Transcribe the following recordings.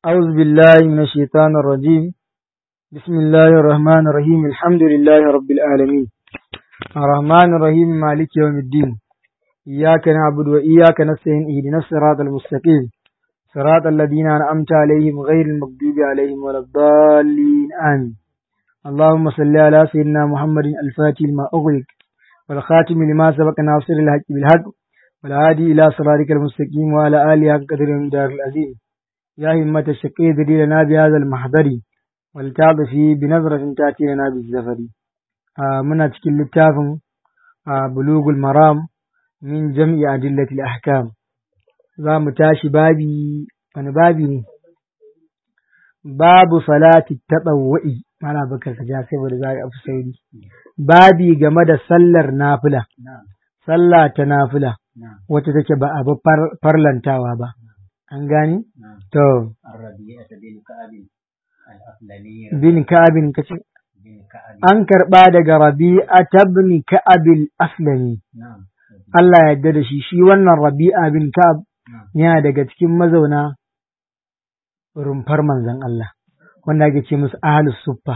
أعوذ بالله من الشيطان الرجيم بسم الله الرحمن الرحيم الحمد لله رب العالمين الرحمن الرحيم مالك يوم الدين إياك نعبد وإياك نستعين اهدنا الصراط المستقيم صراط الذين أنعمت عليهم غير المغضوب عليهم ولا الضالين آمين اللهم صل على سيدنا محمد الفاتح لما أغلق والخاتم لما سبق ناصر الحق بالحق والهادي إلى صراطك المستقيم وعلى آله حق قدر دار العظيم يا همة الشقي ذري لنا بهذا المحضر والتعب فيه بنظرة تأتي لنا بالزفر آه من أتكل التافن آه بلوغ المرام من جمع أدلة الأحكام za mu tashi babi wani babi ne babu salati taɗawa'i mana bakar ka ja saboda za a fi sauri babi game da sallar nafila sallah ta nafila wacce take ba abu farlantawa ba an gani to bin ka'abin kace an karɓa daga rabi'a tabni ka'abil aslami Allah ya yarda da shi shi wannan rabi'a bin ka'ab yana daga cikin mazauna rumfar manzon Allah wanda ake ce musu ahlus suffa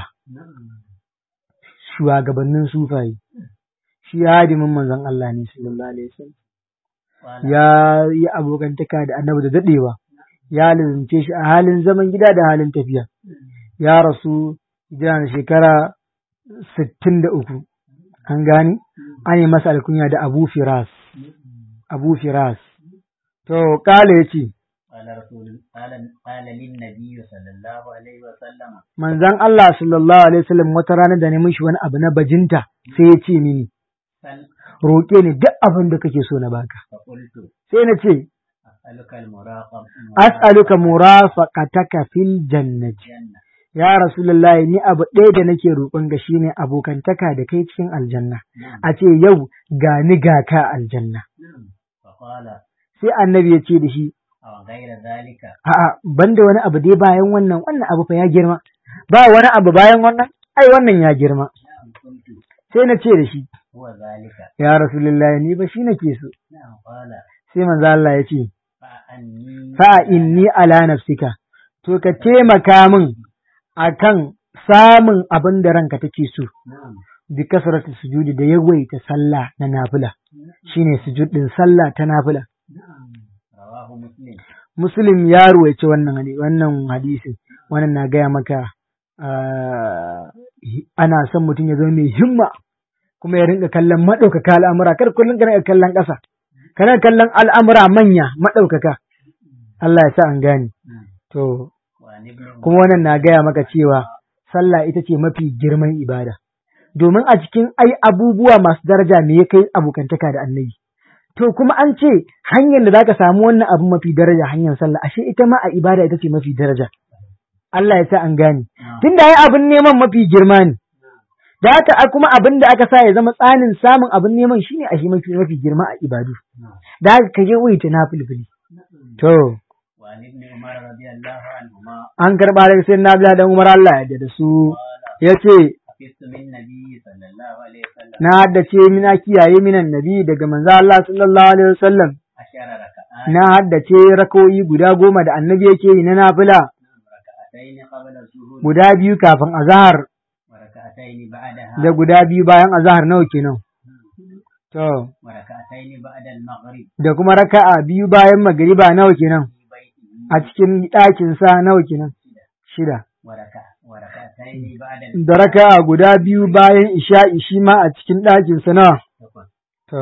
shugabannin sufaye shi hadimin manzon Allah ne sallallahu alaihi wasallam ya yi abokantaka da annabi da dadewa ya lalace shi a halin zaman gida da halin tafiya ya rasu yana shekara sittin da uku an gani an yi masa alkunya da abu firas abu firas to kala ya ce manzan Allah sallallahu alaihi wasallam wata rana da neman shi wani abu na bajinta sai ya ce mini roƙe ni duk abin da kake so na baka sai na ce as'aluka murafaqataka fil jannati ya rasulullahi ni abu ɗaya da nake roƙon ga shine abokantaka da kai cikin aljanna a ce yau ga ni ga ka aljanna sai annabi ya ce da shi a'a banda wani abu dai bayan wannan wannan abu fa ya girma ba wani abu bayan wannan ai wannan ya girma sai na ce da shi ya rasulullahi ni ba shi nake so sai manzo Allah ya ce fa inni ala nafsika to ka taimaka min akan samun abin da ranka take so bi kasratu sujudi da yawaita sallah na nafila shine sujud din sallah ta nafila muslim ya ruwaice wannan wannan hadisin wannan na gaya maka ana son mutum ya zama mai himma kuma ya rinka kallon maɗaukaka al'amura kar kullum kana kallon ƙasa kana kallon al'amura manya maɗaukaka Allah ya sa an gane to kuma wannan na gaya maka cewa sallah ita ce mafi girman ibada domin a cikin ai abubuwa masu daraja me ya kai abokantaka da annabi to kuma an ce hanyar da zaka samu wannan abu mafi daraja hanyar sallah ashe ita ma a ibada ita ce mafi daraja Allah ya sa an gane tunda ai abin neman mafi girma ne da haka kuma abin da aka sa ya zama tsanin samun abin neman shine ashe mafi mafi girma a ibadu da haka ka yawaita na filfili to an karɓa daga sai na biya dan Umar Allah ya da su ya ce na haddace mina kiyaye minan nabi daga manzo Allah sallallahu alaihi wasallam na haddace rakoyi guda goma da annabi yake yi na nafila guda biyu kafin azahar da guda biyu bayan azahar nawa kenan to da kuma raka'a biyu bayan magriba nawa kenan a cikin ɗakin sa nawa kenan shida da raka'a guda biyu bayan isha'i shi ma a cikin ɗakin sa nawa to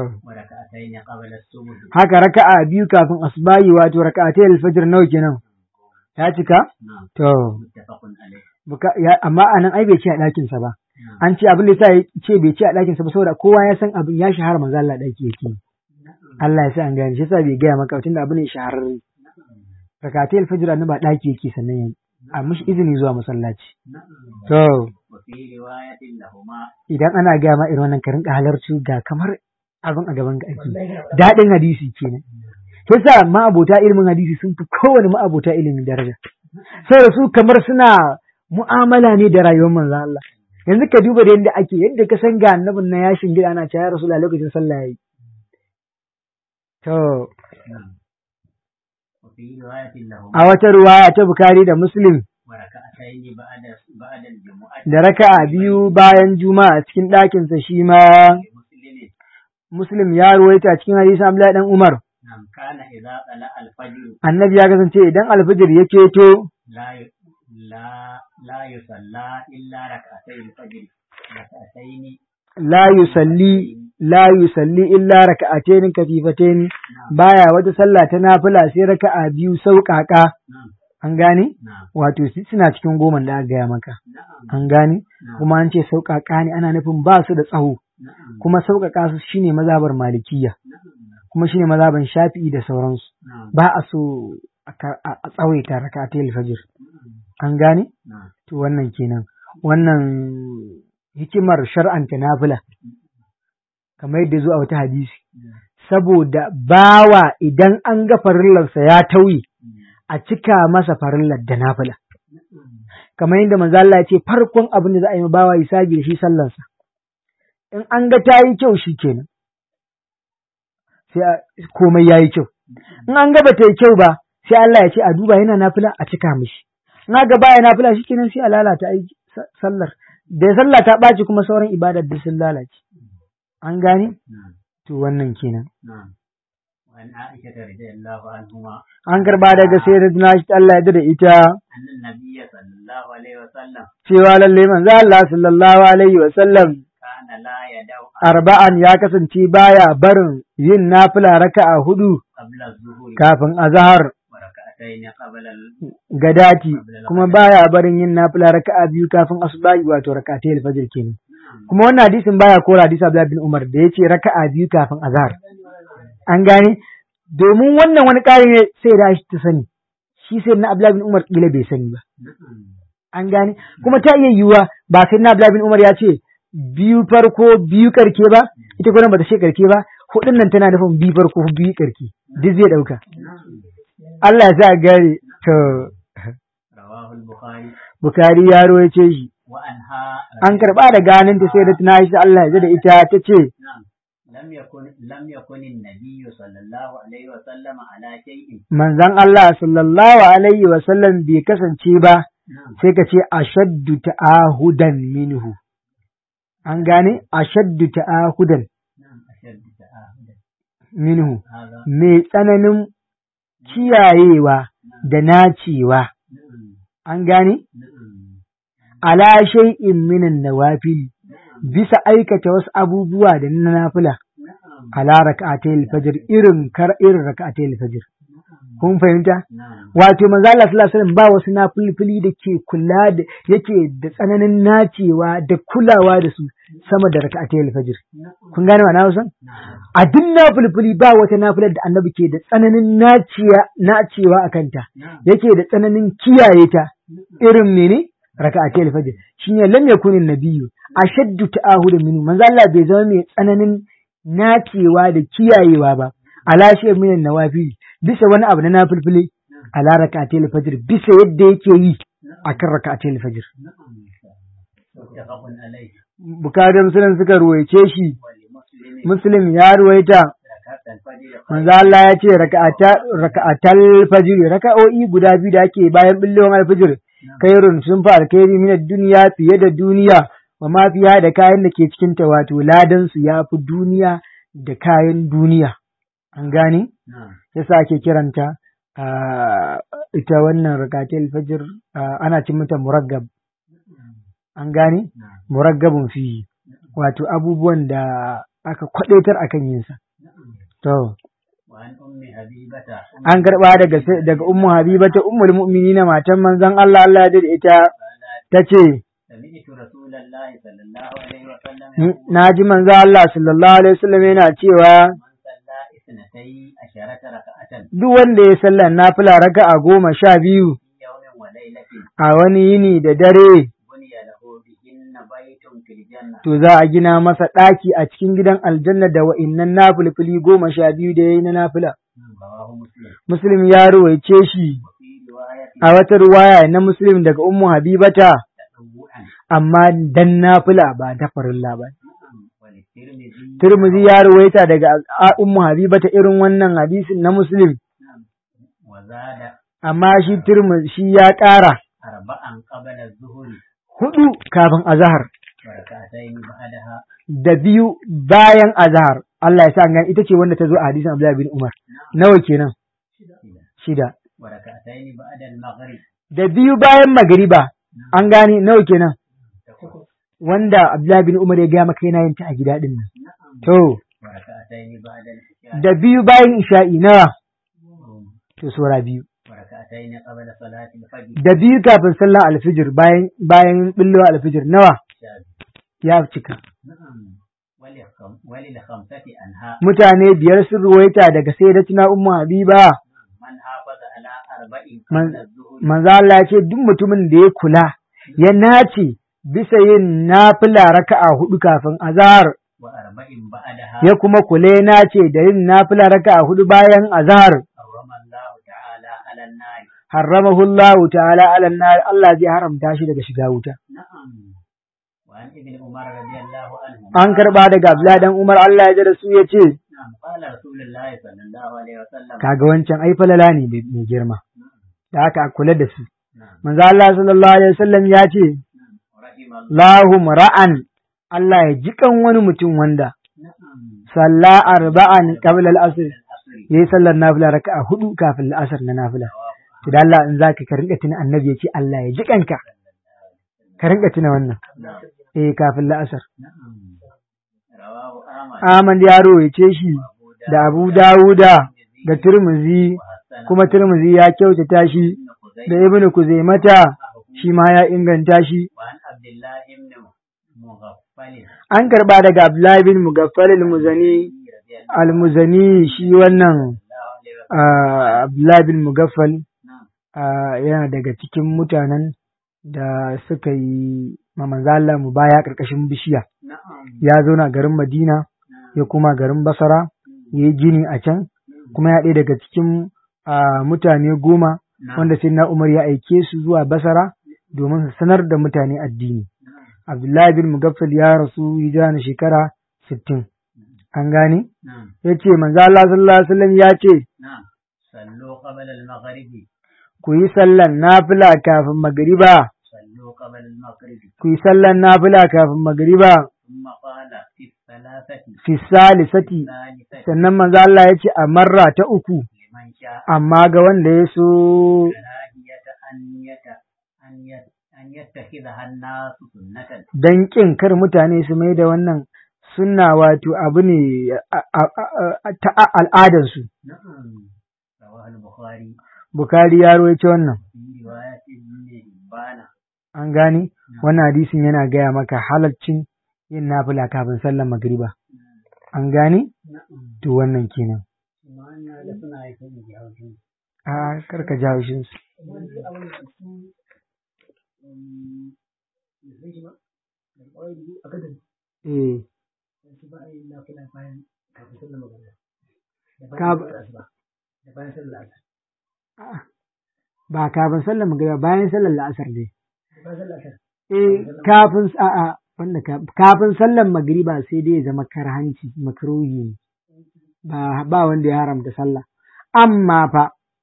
haka raka'a biyu kafin asbahi wato raka'atai alfajr nawa kenan ya cika to amma anan ai bai ce a ɗakin sa ba an ce abin da yasa ya ce bai ce a ɗakin sa ba saboda kowa ya san abin ya shahara manzo Allah ɗaki yake Allah ya sa an gane shi yasa bai gaya maka tunda abin ne shahararre rakatai alfajr annabi ba ɗaki yake sannan yayi a mishi izini zuwa masallaci. To, idan ana gaya ma irin wannan ka rinka halarci ga kamar abin a gaban ga ake daɗin hadisi kenan. Sai sa ma'abota ilimin hadisi sun fi kowane ma'abota ilimin daraja. Saboda su kamar suna mu'amala ne da rayuwar manzon Allah. Yanzu ka duba da yadda ake yadda ka san ga annabin na yashin gida ana cewa ya rasu lokacin sallah yayi. To, وفي رواية لهما a wata ruwaya ta Bukhari da Muslim وركعتين بعد بعد الجمعة da raka'a biyu bayan juma'a cikin ɗakinsa shi ma لمسلم Muslim ya ruwaita cikin hadisin Abdullahi dan Umar نعم كان إذا طلع الفجر annabi ya kasance idan alfijir ya keto لا ي- لا لا يصلى إلا ركعتي الفجر ركعتين la yusalli la yusalli illa raka'atayn kafifatayn baya wata sallah ta nafila sai raka'a biyu sauƙaƙa نعم an gane نعم wato su- suna cikin goman da aka gaya maka نعم an gane نعم kuma an ce sauƙaƙa ne ana nufin ba su da tsaho نعم kuma sauƙaƙa su shine mazabar malikiya kuma shine mazaban shafi'i da sauransu نعم ba a so a ka- a a tsawaita raka'atai fajr an gane نعم to wannan kenan wannan hikimar shar'anta nafila kamar yadda zo a wata hadisi saboda bawa idan an ga farillarsa ya tauye a cika masa farillar da nafila kamar yadda manzo Allah ya ce farkon abin da za a yi ma bawa hisabi da shi sallarsa in an ga ta yi kyau shi kenan sai a- komai ya yi kyau in an ga ba ta yi kyau ba sai Allah ya ce a duba yana nafila a cika mishi in aka ga baya nafila shi kenan sai a lalata aiki sa- sallar da sallah ta ɓaci kuma sauran ibadar da sun lalace an gane نعم to wannan kenan نعم وعن عائشة رضي الله عنهما an karba daga sayyidatuna shi Allah ya yarda da ita أن النبي صلى الله عليه وسلم cewa lalle manzo Allah sallallahu alaihi wa sallam كان لا يدع arba'an ya kasance baya barin yin nafila raka'a hudu قبل الظهر kafin azhar وركعتين قبل ال... gadati kuma baya barin yin nafila raka'a biyu kafin asubahi wato raka'atai alfajr kenan نعم kuma wannan hadisin baya kora hadisi Abdullah bin Umar da yace raka'a biyu kafin azhar an gane domin wannan wani ƙari ne sai da shi ta sani shi sai na Abdullah bin Umar kila bai sani ba نعم an gane kuma ta iya yiwuwa ba sai na Abdullah bin Umar ya ce biyu farko biyu karke ba ita gwanin bata ce karke ba hudun nan tana nufin biyu farko biyu karke duk zai dauka Allah ya sa gare to رواه البخاري Bukari ya rawaye shi وعنها an karba da ganin ta sai da tuna shi Allah ya ji da ita ta ce نعم لم يكن لم يكن النبي صلى الله عليه وسلم على شيء manzon Allah sallallahu alaihi wa sallam bai kasance ba نعم sai ka ce ashaddu ta'ahudan minhu an gane ashaddu ta'ahudan نعم أشد تعاهدا minhu هذا mai tsananin kiyayewa da nacewa نعم an gane نعم ala shay'in minan nawafil bisa aikata wasu abubuwa da na nafila نعم ala rak'atayil fajr irin kar irin rak'atayil fajr kun fahimta نعم wato manzo Allah sallallahu alaihi wasallam ba wasu nafilfili da ke kula da yake da tsananin nacewa da kulawa da su sama da rak'atayil fajr kun gane wa na san نعم a duk nafilfili ba wata nafilar da annabi ke da tsananin naciya nacewa a kanta نعم yake da tsananin kiyaye ta irin mene raka'atai alfajr shine lam yakun nabiyyu ashaddu ta'ahudan minhu manzo Allah bai zama mai tsananin nacewa da kiyayewa ba ala shay min nawafil bisa wani abu na nafilfili ala raka'atai alfajr bisa yadda yake yi akan raka'atai alfajr نعم متفق عليه bukari muslim suka ruwaice shi ولمسلم muslim ya ruwaita ركعت الفجر manzo Allah ya ce raka'ata- raka'atal fajr raka'o'i guda biyu da ake bayan billon alfajr kairun sun fi alkhairi min duniya fiye da duniya wa ma fiya da kayan da ke cikin ta wato ladan su ya fi duniya da kayan duniya an gane نعم yasa ake kiranta ah, ita wannan rakatul fajr ah, ana cin mata muraggab an gane نعم muraggabun fi wato abubuwan da aka kwadaitar akan yin sa نعم to وعن أم حبيبة an karɓa daga sai- daga ummu habiba ta ummul mu'minina matan manzon Allah Allah ya dade ita قالت tace سمعت رسول الله صلى الله عليه وسلم "Ni- يقول na ji manzon Allah sallallahu alaihi wasallam yana cewa من صلى اثنتي عشرة ركعة duk wanda ya sallar nafila raka'a goma sha biyu في يوم وليلة a wani yini da dare بني له بهن بيت في الجنة to za a gina masa ɗaki a cikin gidan aljanna da wa'innan nafilfili goma sha biyu da ya yi na nafila رواه مسلم muslim ya ruwaice shi وفي رواية a wata ruwaya na muslim daga ummu habibata تطوعا amma dan nafila ba da farilla ba نعم وللترمذي Turmuzi ya ruwaita daga a- Ummu Habiba ta irin wannan hadisin na Muslim. نعم وزاد وزاد amma shi Tirmidhi shi ya ƙara أربعا قبل الظهر hudu kafin azahar وركعتين بعدها da biyu bayan azahar Allah ya sa an gani ita ce wanda ta zo a hadisin Abdullahi bin Umar nawa kenan shida وركعتين بعد المغرب da biyu bayan magariba an gane nawa kenan wanda Abdullahi bin Umar ya gaya maka yana yin ta a gida din nan نعم to وركعتين بعد العشاء da biyu bayan isha'i nawa to sura biyu وركعتين قبل صلاة الفجر da biyu kafin sallar alfijir bayan bayan billowa alfijir nawa شاذ. ya cika نعم وللخم- وللخمسة أنها mutane biyar sun ruwaita daga sayyidatina ummu habiba من حافظ على أربع من- قبل الظهر manzo Allah ya ce duk mutumin da ya kula ya nace bisa yin nafila raka'a hudu kafin azhar وأربع بعدها ya kuma kula ya nace da yin nafila raka'a hudu bayan azhar حرم الله تعالى على النار harramahu Allah ta'ala ala nar Allah zai haramta shi daga shiga wuta نعم وعن ابن عمر رضي الله عنه an karba daga Abdullah dan Umar Allah ya ji da su ya ce نعم قال رسول الله صلى الله عليه وسلم kaga wancan ai falala ne mai mai girma da haka a kula da su نعم manzo Allah sallallahu alaihi wasallam ya ce نعم رحم الله lahum ra'an Allah ya jikan wani mutum wanda نعم salla arba'an qabla al-asr الأصل yayi sallar nafila raka'a hudu kafin al-asr na nafila to da Allah in zaka ka rinka tuna annabi yace Allah ya jikanka ka rinka tuna wannan نعم eh kafin al-asr نعم رواه أحمد Ahmad ya rawaice shi da Abu Dawuda da Tirmizi وحسن kuma Tirmizi ya kyautata shi بن da خزيمة Ibn Kuzaimata shi ma ya inganta shi وعن عبد الله بن مغفل an karba daga Abdullahi bin Mugaffal al-Muzani رضي الله al-Muzani shi wannan عليه وسلم ah, Abdullahi bin Mugaffal نعم ah, yana daga cikin mutanen da suka yi ma manzo Allah mu baya karkashin bishiya نعم ya zo na garin Madina ya kuma garin Basra ya yi gini a can kuma ya ɗaya daga cikin ah, mutane goma نعم wanda sai na Umar ya aike su zuwa Basra domin su sanar da mutane addini. Abdullahi bin Mugaffal ya rasu hijira na shekara sittin. An gane? نعم Ya ce, Manzo Allah sallallahu Alaihi wasallam ya ce, نعم صلوا قبل المغرب Ku yi sallan nafila kafin magariba, صلوا قبل المغرب ku yi sallan nafila kafin magariba, ثم قال في الثلاثة fi salisati. الثالثة Sannan manzo Allah ya ce a marra ta uku, لمن شاء amma ga wanda ya so كراهية أن يت أن يت أن يتخذها الناس سنة don ƙin kar mutane su mai da wannan sunna wato abu ne a- a- a- ta al'adarsu. نعم رواه البخاري Bukari ya rawaito wannan. في رواية ابن حبان An gane? Wannan hadisin yana gaya maka halaccin yin nafila kafin sallar magriba. An gane? نعم To wannan kenan. ما أن لسنا يكون بهوجين A karka ji haushin su. Eh, a'a, ba kafin sallar magriba bayan sallar la'asar dai. Eh, kafin a'a wanda ka- kafin sallar magriba sai dai ya zama karhanci makruhi ne. Ba ba wanda ya haramta sallah. Amma fa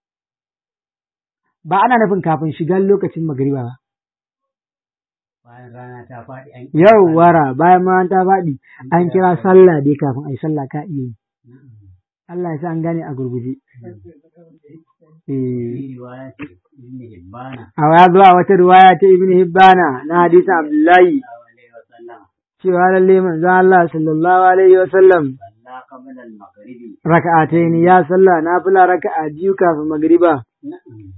ba ana nufin kafin shigar lokacin magriba ba. bayan rana ta faɗi an Yau wara bayan ma ta faɗi an kira sallah dai kafin a yi sallah ka iya yi. Allah ya sa an gane a gurguje. Eh, في رواية ابن حبان a ya zuwa wata riwaya ta Ibn Hibbana na hadisin Abdullahi صلى الله عليه وسلم cewa lalle manzo Allah sallallahu alaihi wa sallam صلى قبل المغرب raka'ataini ya sallah nafila raka'a biyu kafin magriba. نعم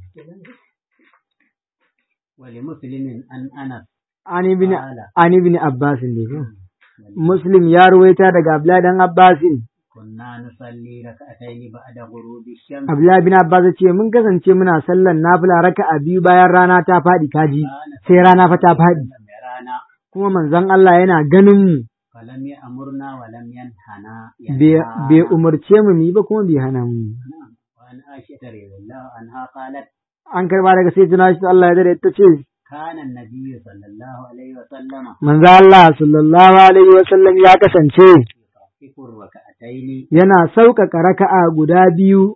ولمسلم أن أنس An ibn قال an ibn Abbas ne ko? Muslim ya ruwaita daga Abdullahi dan Abbasin. كنا نصلي ركعتين بعد غروب الشمس Abdullahi bin Abbas ya ce mun kasance muna sallan nafila raka'a biyu bayan rana ta faɗi kaji sai rana fa ta faɗi رانا kuma manzon Allah yana ganin mu فلم يأمرنا ولم ينهنا bai bai umarce mu mu yi ba kuma bai hana mu yi. نعم وعن عائشة رضي الله عنها قالت an karba daga sai tuna shi Allah ya dare ta ce كان النبي صلى الله عليه وسلم manzo Allah sallallahu alaihi wa sallam ya kasance يخفف الركعتين yana sauƙaƙa raka'a guda biyu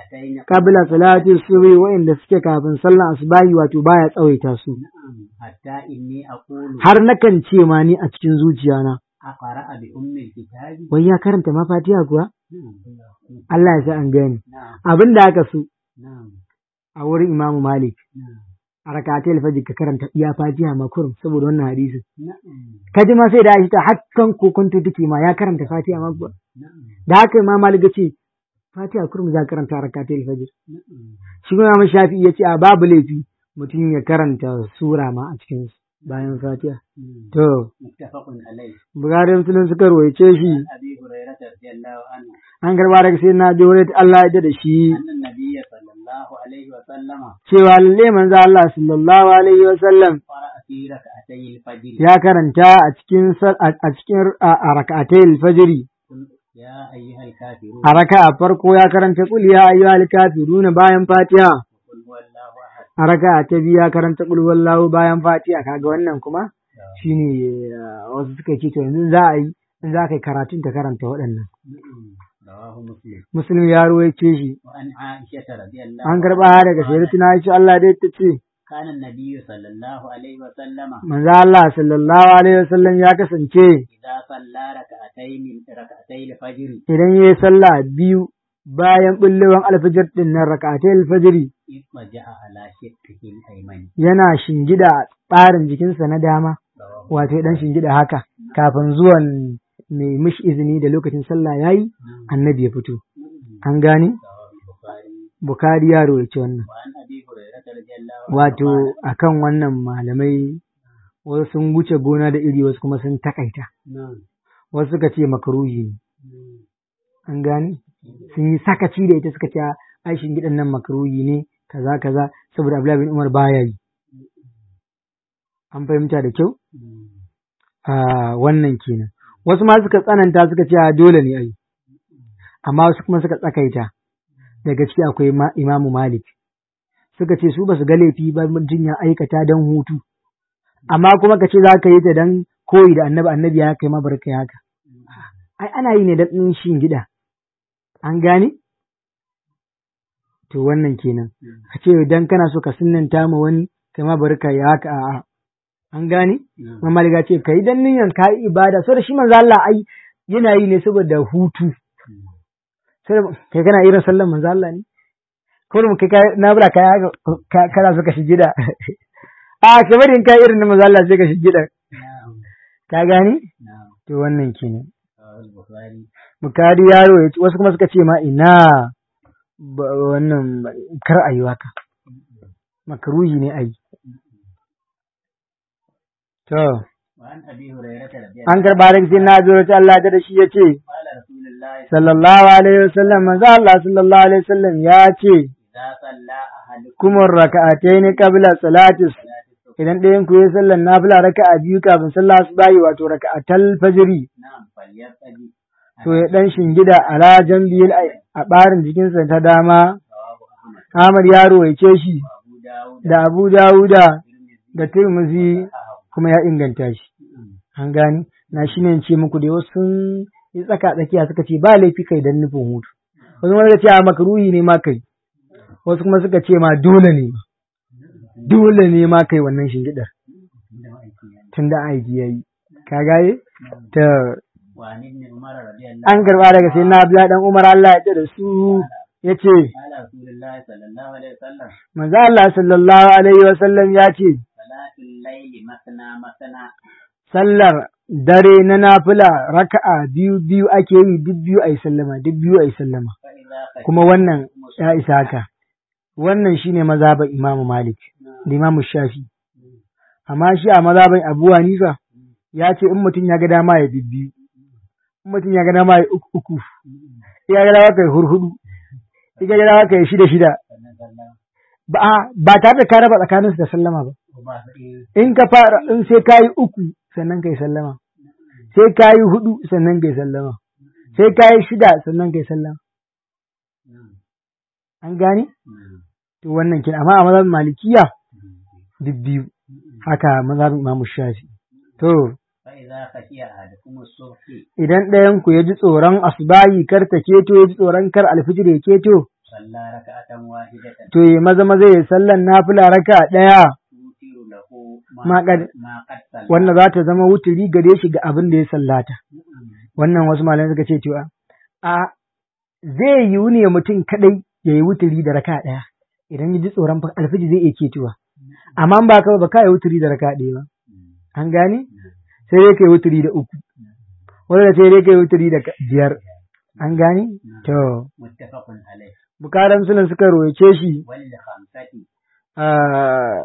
ركعتين qabla salati subhi wa'inda suke kafin sallan asubahi wato baya tsawaita su نعم حتى إني أقول har nakan ce ma ni a cikin zuciyana أقرأ بأم الكتاب wai ya karanta ma fatiha kuwa نعم Allah ya sa an gani نعم abin da aka so نعم a wurin Imam Malik نعم a rakatai alfajir ka karanta iya fatiha ma kurum saboda wannan hadisin نعم ka ji ma sai da Aisha hakkan kokonto take ma ya karanta fatiha ma kuwa نعم da haka Imam Malik ya ce fatiha kurum za ka karanta a rakatai alfajir نعم shi kuma Imam Shafi'i ya ce a babu laifi mutum ya karanta sura ma a cikin bayan fatiha مم. to متفق عليه Bukhari Muslim suka ruwaice shi عن أبي هريرة رضي الله عنه an karba daga sai na ji Allah ya da shi أن النبي صلى الله عليه وسلم cewa lalle manzo Allah sallallahu alaihi wa sallam قرأ في ركعتي الفجر ya karanta a cikin sal- a a cikin a a raka'atai alfajiri قل يا أيها الكافرون a raka'a farko ya karanta qul ya ayyuhal kafirun bayan fatiha قل هو الله أحد a raka'a ta biyu ya karanta qul wallahu bayan fatiha kaga wannan kuma shine eh, wasu suka ce to yanzu za a yi in za ka yi karatun ta karanta waɗannan نعم. رواه مسلم muslim ya ruwaice shi وعن عائشة رضي الله an karba daga sayyidatina Aisha Allah dai ta ce كان النبي صلى الله عليه وسلم manzo Allah sallallahu alaihi wasallam ya kasance إذا صلى ركعتين ركعتي الفجر idan yayi sallah biyu bayan bullewan alfajir din nan rak'atai alfajiri اضطجع على شقه الأيمن yana shingida a tsarin jikinsa na dama رواه wato ya dan shingida haka kafin zuwan mai mishi izini da lokacin sallah yayi annabi ya fito an gane رواه البخاري bukari ya rawaito wannan وعن أبي هريرة رضي الله عنه wato akan wannan malamai wasu sun wuce gona da iri wasu kuma sun takaita نعم wasu suka ce makaruhi ne an gane sun yi sakaci da ita suka ce ai shingidan nan makaruhi ne kaza kaza saboda Abdullahi bin Umar baya yi an fahimta da kyau a wannan kenan wasu ma suka tsananta suka ce a dole ne ai amma wasu kuma suka tsakaita daga ciki akwai ma- imamu malik suka ce su ba su ga laifi ba mutum ya aikata don hutu amma kuma ka ce za ka yi ta don koyi da annabi annabi ya kai mabarka haka ai ana yi ne don ɗin shi gida an gane to wannan kenan ka ce dan kana so ka sunnanta ma wani kai mabarka ya haka a'a an gane نعم Imam Malik ya ce kai dan niyan ka yi ibada saboda shi manzo Allah ai yana yi ne saboda hutu sai kai kana irin sallan manzo Allah ne ko mu kai kai- na bura kai haka ka- kana so ka shige da a kamar in kai irin na manzo Allah sai ka shige da نعم ka gani نعم to wannan kenan رواه البخاري bukari yaro ya ce wasu kuma suka ce ma ina ba- wannan kar a yi waka makaruhi ne a yi to وعن أبي هريرة رضي الله an karɓa daga sai na zo ta Allah da shi ya ce قال رسول الله sallallahu alaihi wasallam manzo Allah sallallahu alaihi wasallam ya ce إذا صلى أحدكم kuma raka'atayn qabla salati صلاة الصبح idan ɗayan ku ya sallar nafila raka'a biyu kafin sallah asubahi wato raka'atal fajri نعم فليبتدي to ya dan shingida ala jambiyil a barin jikinsa ta dama رواه أحمد Ahmad yaro ya ce shi وأبو داود da Abu Dawuda والترمذي da Tirmidhi kuma ya inganta shi an gani na shi ne ce muku da wasu sun yi tsaka tsakiya suka ce ba laifi kai dan nufin hutu wasu kuma suka ce a makaruhi ne ma kai wasu kuma suka ce ma dole ne ma dole ne ma kai wannan shingidar tun da aiki yayi ka gaye ta وعن ابن عمر رضي الله an karba daga sai na Abdullahi dan Umar Allah ya ce da su yace قال رسول الله صلى الله عليه وسلم manzo Allah sallallahu alaihi wa sallam ya ce صلاة الليل مثنى مثنى sallar dare na nafila raka'a biyu biyu ake yi duk biyu ayi sallama duk biyu ayi sallama فإذا خشي kuma wannan ya isa haka wannan shine mazhaban Imam Malik da Imam Shafi amma shi a mazhaban Abu Hanifa ya ce in mutum ya ga dama ya bibbiyu in mutum ya ga dama ya uku uku in ya ga dama kai hurhudu in ya ga dama kai shida shida ba a- ba tare da ka raba tsakaninsu da sallama ba وبعد in ka fara in sai ka yi uku sannan kai sallama sai ka yi hudu sannan kai sallama sai ka yi shida sannan kai sallama an gane to wannan kin amma a mazhabin malikiya duk biyu haka mazhabin imamu shafi to فإذا خشي أحدكم الصبح idan ɗayan ku ya ji tsoron asbahi kar ta keto ya ji tsoron kar alfijir ya keto صلى ركعة واحدة to yi maza maza ya sallan nafila raka ɗaya توتر له ما قد- ما قد صلى wanda za ta zama wuturi gare shi ga abin da ya sallata wannan wasu malamai suka ce cewa a zai yiwu ne mutum kadai ya yi wuturi da raka ɗaya idan ya ji tsoron fa- alfiji zai iya ketuwa amma ba ka ba ka yi wuturi da raka ɗaya ba an gane sai dai ka yi wuturi da uku wanda sai dai ka yi wuturi da ka- biyar an gane to متفق عليه bukaran sunan suka royace shi وللخمسة ah,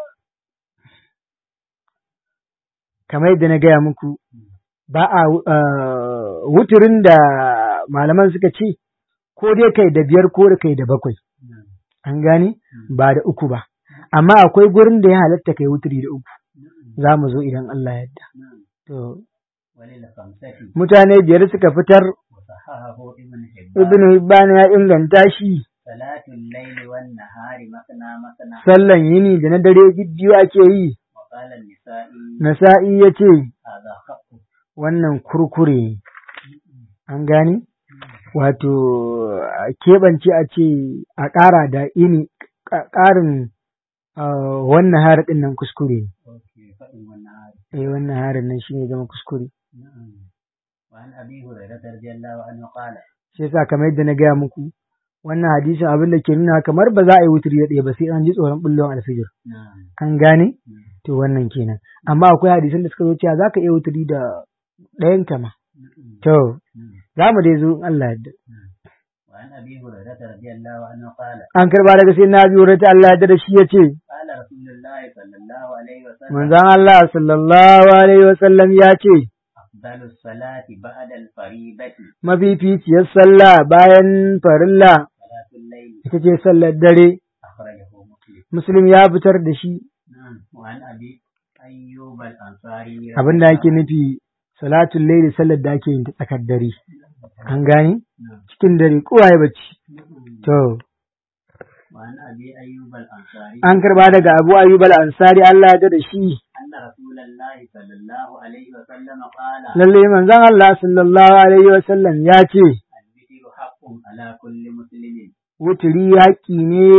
kamar yadda na gaya muku ba a ah, wuturin da malaman suka ce ko dai kai da biyar ko da kai da bakwai نعم an gane ba da uku ba amma akwai gurin da ya halatta kai wuturi da uku za mu zo idan Allah ya yarda نعم to وللخمسة mutane biyar suka fitar وصححه ابن حبان ibn Hibban ya inganta shi صلاة الليل والنهار مثنى مثنى sallan yini da na dare biyu ake yi وقال النسائي nasa'i ya ce هذا خط wannan kurkure ne. an gane wato a keɓance a ce a ƙara da ini ƙa- ƙarin ah, wannan harin ɗin nan kuskure ne. أوكي فإن والنهار eh wannan harin nan shine zama kuskure نعم وعن أبي هريرة رضي الله عنه قال shi yasa kamar yadda na gaya muku wannan hadisin abin da ke nuna kamar ba za a yi wuturi da ɗaya ba sai an ji tsoron bullon alfijir نعم an gane نعم to wannan kenan amma akwai hadisan da suka zo cewa za ka iya wuturi da ɗayan kama نعم to نعم za mu dai zo in Allah yadda وعن أبي هريرة رضي الله عنه قال an karba daga sai na biyu rata Allah yadda da shi ya ce قال رسول الله صلى الله عليه وسلم manzon Allah sallallahu alaihi wasallam ya ce أفضل الصلاة بعد الفريضة mafificiyar sallah bayan farilla صلاة الليل ita ce sallar dare أخرجه مسلم muslim ya fitar da shi نعم وعن أبي أيوب الأنصاري abin da ake nufi salatul laili sallar da ake yin ta tsakar dare an gane نعم cikin dare kowa ya bacci to وعن أبي أيوب الأنصاري an karba daga Abu Ayyub al-Ansari Allah ya da shi أن رسول الله صلى الله عليه وسلم قال lalle manzon Allah sallallahu alaihi wasallam ya ce الذكر حق على كل مسلم wuturi haƙƙi ne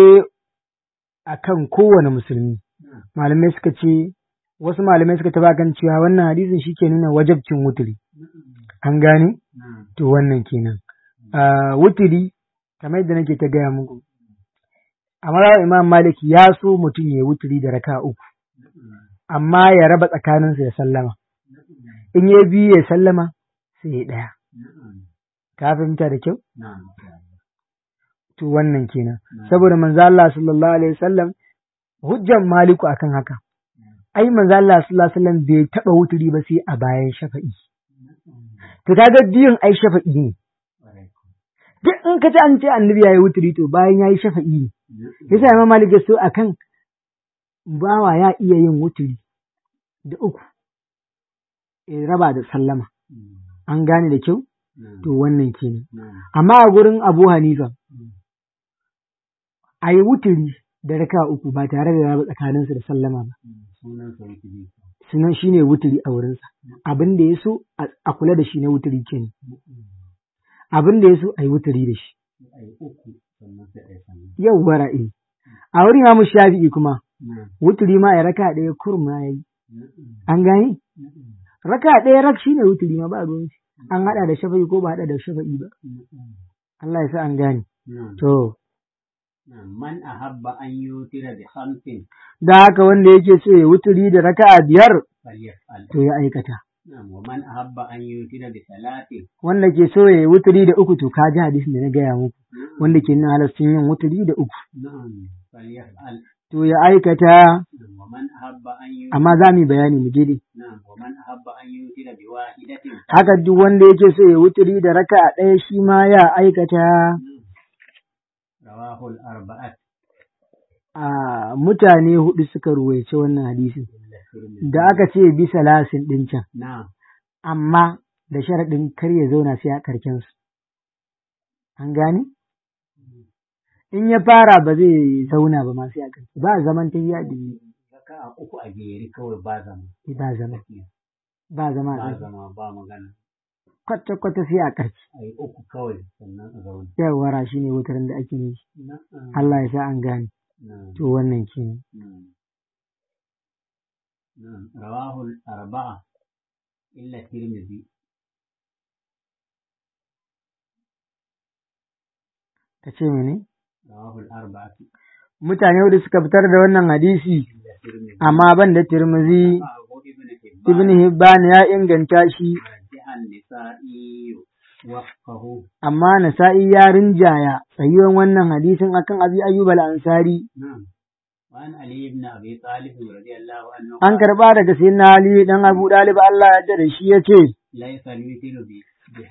akan kowane musulmi نعم malamai suka ce wasu malamai suka taba kan cewa wannan hadisin shi ke nuna wajabcin wuturi an gane نعم to wannan kenan Ah, wuturi kamar yadda nake ta gaya muku a marawar imam malik ya so mutum ya yi wuturi da raka uku amma ya raba tsakaninsa ya sallama in ya biyu ya sallama sai ya ɗaya نعم ka fahimta da kyau نعم to wannan kenan saboda manzo Allah sallallahu alaihi wasallam hujjan maliku akan haka ai manzo Allah sallallahu alaihi wasallam bai taba wuturi ba sai a bayan shafa'i to kaga biyun ai shafa'i ne duk in ka ji an ce annabi yayi wuturi to bayan yayi shafa'i ne yasa imam malik ya so akan bawa ya iya yin wuturi da uku ya raba da sallama an gane da kyau to wannan kenan amma a gurin Abu Hanifa a yi wuturi da raka uku ba tare da raba tsakaninsu da sallama ba sunan shi ne wuturi a wurinsa abin da ya so a kula da shi na wuturi kenan abin da ya so a yi wuturi da shi yau wara'i a wurin Imam Shafi'i kuma wuturi ma ya raka ɗaya kurma ya yi an gane raka ɗaya rak shine wuturi ma ba ruwan shi an haɗa da shafa'i ko ba haɗa da shafa'i ba Allah ya sa an gane to Man ahabba an yutira bi khamsin da haka wanda yake so ya wuturi da raka'a biyar falyaf'al. to ya aikata Na'am, wa man ahabba an yutira bi salatin wanda ke so ya yi wuturi da uku to ka ji hadisin da na gaya muku wanda ke nuna halastin yin wuturi da uku na'am falyaf'al. to ya aikata Na'am, wa man ahabba an yutira amma za mu yi bayani mu je dai na'am wa man ahabba an yutira bi wahidatin haka duk wanda yake so ya wuturi da raka'a ɗaya shi ma ya aikata rawahul arba'at a mutane hudu suka ruwaice wannan hadisin da aka ce bisa lasin ɗin can na'am amma da sharaɗin kar ya zauna sai a karkensu. An gane? In ya fara ba zai zauna ba ma sai a karke, ba zaman ta yi biyu, raka'a uku a jere kawai ba zama ba zama, ba zama a ba karke. zama ba magana kwata-kwata sai a ƙarshe a yi uku kawai sannan a zauna yawara shi ne wutarin da ake nufi na'am Allah ya sa an gane na'am to wannan kenan نعم نعم رواه الأربعة إلا الترمذي ka ce mene رواه الأربعة mutane hudu suka fitar da wannan hadisi إلا الترمذي amma ban da Tirmidhi رواه ابن Ibn حبان Hibban ya inganta shi ورجع النسائي وفقه amma Nasa'i ya rinjaya tsayuwan wannan hadisin akan Abi Ayyub al-Ansari نعم وعن علي بن أبي طالب رضي الله عنه an قال karba daga sayyidina Ali dan Abu Dalib Allah ya yarda da shi yace ليس الوتر ب-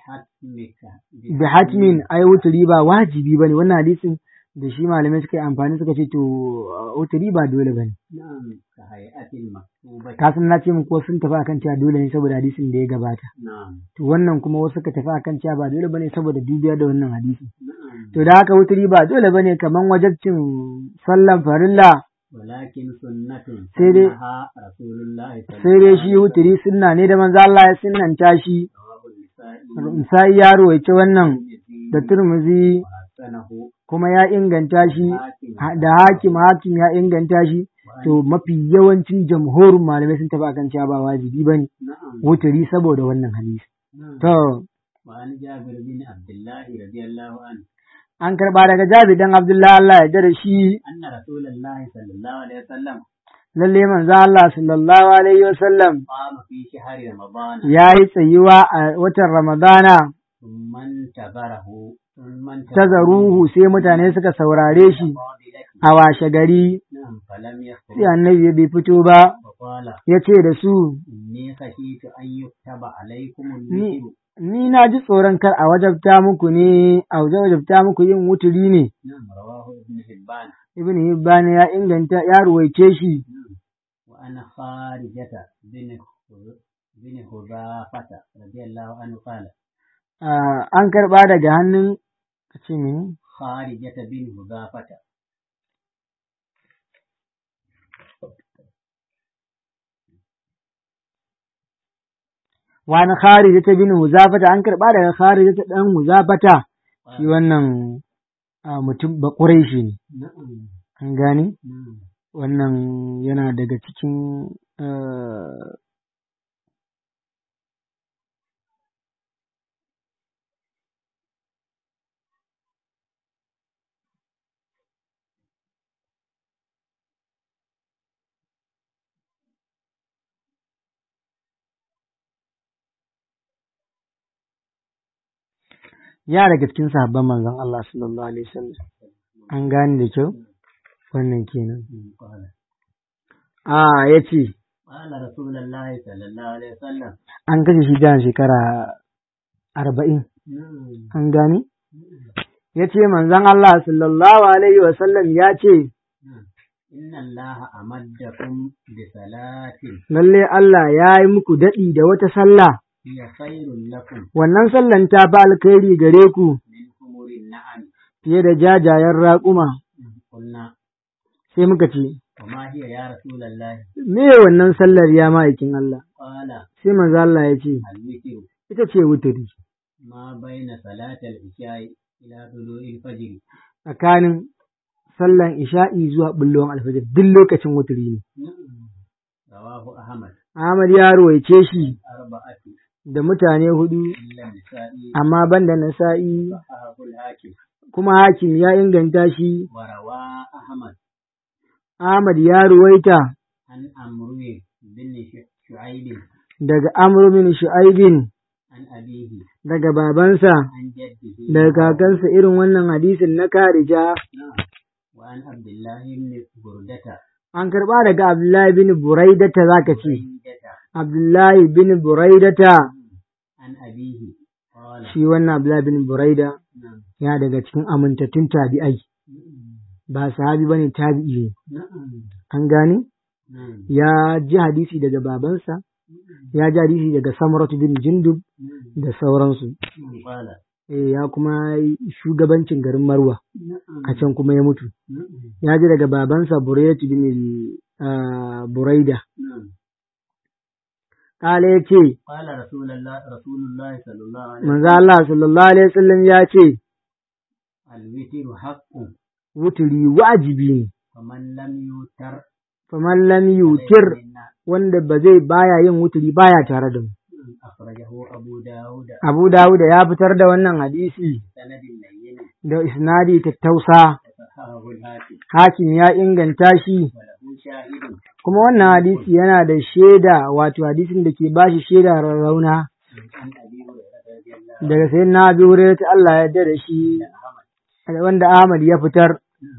بحتمك bi hatmin ai wuturi ba wajibi bane wannan hadisin da shi malamai suka yi amfani suka ce to uh, wuturi ba dole bane نعم كهيئة المكتوبة ka san na ce muku wasu sun tafi akan cewa dole ne saboda hadisin da ya gabata نعم to wannan kuma wasu suka tafi akan cewa ba dole bane saboda dubiya da wannan hadisi نعم to da haka wuturi ba dole bane kaman wajabcin sallan farilla ولكن سنة sai dai سنها رسول الله صلى sai dai shi wuturi sunna ne da manzo Allah ya sunnanta shi رواه النسائي sai ya ruwaice wannan والترمذي da Turmuzi وحسنه kuma ya inganta shi حاكم ha- da hakim hakim ya inganta shi to mafi yawancin jamhurin malamai sun tafi akan cewa ba wajibi bane نعم wuturi saboda wannan hadisi نعم to وعن جابر بن عبد الله رضي الله عنه an karba daga Jabi dan Abdullahi Allah ya da shi أن رسول الله صلى الله عليه وسلم lalle manzo Allah sallallahu alaihi wasallam قام في شهر رمضان ya yi tsayuwa a watan Ramadana ثم انتظره ثم tazaruhu sai mutane suka saurare shi فاضلته a washe gari نعم فلم sai يخرج annabi bai fito ba وقال ya ce da su إني خشيت أن يكتب عليكم ni الوتر ni na ji tsoron kar a wajabta muku ne a wajabta muku yin wuturi ne نعم رواه ابن حبان ibn hibban ya inganta ya ruwaice shi نعم وأنا خارجة بن خز- بن خزافة رضي الله عنه قال Ah, an karba daga hannun ka ce mene خارجة بن خزافة wani kharijata bin huzafata an karba daga kharijata dan huzafata shi wannan ah, mutum ba shi ne نعم an gane نعم wannan yana daga cikin ah, ya daga cikin sahabban manzon Allah sallallahu alaihi wasallam an gane da kyau wannan kenan قال a yace قال رسول الله صلى الله عليه وسلم an kashe shi da shekara arba'in نعم an gane ya ce manzon Allah sallallahu alaihi wasallam ya ce نعم إن الله أمدكم بصلاة lalle Allah ya yi muku daɗi da wata sallah هي خير لكم wannan sallan ta fi alkhairi gare ku من حمر النعم fiye da jajayen raƙuma قلنا sai muka ce وما هي يا رسول الله me wannan sallar ya ma'aikin Allah قال sai manzo Allah ya ce الوتر ita ce wuturi ما بين صلاة العشاء إلى طلوع الفجر tsakanin sallan isha'i zuwa bullon alfajir duk lokacin wuturi ne نعم رواه أحمد Ahmad ya ruwaice shi أربعة da mutane hudu إلا النسائي amma banda nasa'i صححه الحاكم kuma hakim ya inganta shi وروى أحمد Ahmad ya ruwaita عن أمرو بن ش- شعيب daga Amr bin Shu'aibin عن أبيه daga babansa عن جده daga kakansa irin wannan hadisin na Karija نعم وعن عبد الله بن بردة an karba daga Abdullahi bin Buraidata zaka ce بردة Abdullahi bin Buraidata عن أبيه قال shi wannan Abdullahi bin Buraida نعم ya daga cikin amintattun tabi'ai ba sahabi bane tabi'i ne نعم an gane نعم ya ji hadisi daga babansa ya ji hadisi daga Samuratu bin Jundub da sauransu قال eh ya kuma yi shugabancin garin Marwa نعم a can kuma ya mutu نعم ya ji daga babansa Buraidatu bin ah, Buraida نعم kala ya ce قال رسول الله رسول الله صلى الله عليه وسلم manzo Allah sallallahu alaihi wasallam ya ce الوتر حق wuturi wajibi ne فمن لم يوتر faman lam yutir فإن wanda ba zai baya yin wuturi baya tare da mu أخرجه أبو داود Abu Dawud ya fitar da wannan hadisi سند لين da isnadi tattausa وصححه الحاكم hakim ya inganta shi وله شاهد kuma wannan hadisi yana da shaida wato hadisin da ke bashi shaida rarrauna عن أبي هريرة رضي الله daga sai na bi wurin ta Allah ya yarda da shi عنه wanda Ahmad ya fitar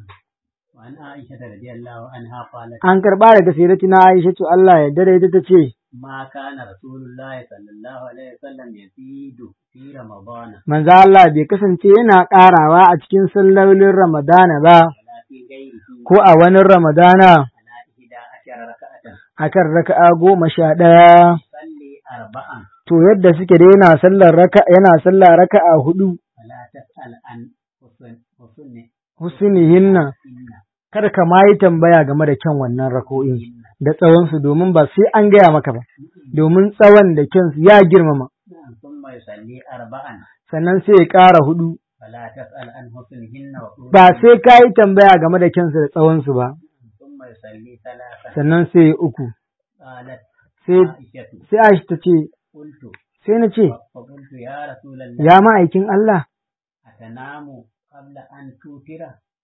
وعن عائشة رضي الله عنها قالت an karba daga sayyidatina Aisha to Allah ya yarda da ita tace ما كان رسول الله صلى الله عليه وسلم يزيد في رمضان manzo Allah bai kasance yana karawa a cikin sallolin Ramadana ba ولا في غيره ko a wani Ramadana على إحدى عشر ركعة akan raka'a goma sha ɗaya صلي أربعا to yadda suke da yana sallar raka yana sallah raka'a hudu ولا تسأل عن حسن حسن husnihinna إن kada ka ma yi tambaya game da kyan wannan rako'in إن da tsawonsu domin ba sai an gaya maka ba domin tsawon da kyansu ya girmama نعم ثم يصلي أربعا sannan sai ya ƙara hudu فلا تسأل عن حسنهن وطولهن ba sai ka yi tambaya game da kyansu da tsawonsu ba ثم يصلي ثلاثا sannan sai ya uku قالت sai عائشة sai Aisha ta ce قلت sai na ce فقلت يا رسول الله ya ma'aikin Allah أتنام قبل أن توتر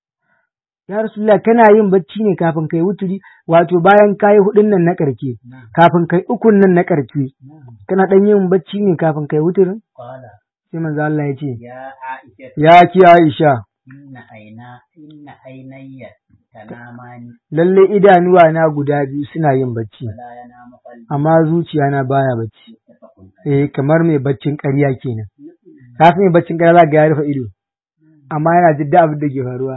ya Rasulullah kana yin bacci ne kafin kai wuturi wato bayan kayi hudun nan na karke نعم kafin kai ukun nan na karke نعم kana dan yin bacci ne kafin kai wuturin قال sai manzo Allah ya ce يا عائشة ya ki Aisha إن عينا إن عيني تنامان lalle idanuwa na guda biyu suna yin bacci ولا ينام قلبي amma zuciya na baya bacci متفق عليه eh kamar mai baccin ƙarya kenan ka san mai baccin ƙarya za ga ya rufe ido amma yana jidda abin da ke faruwa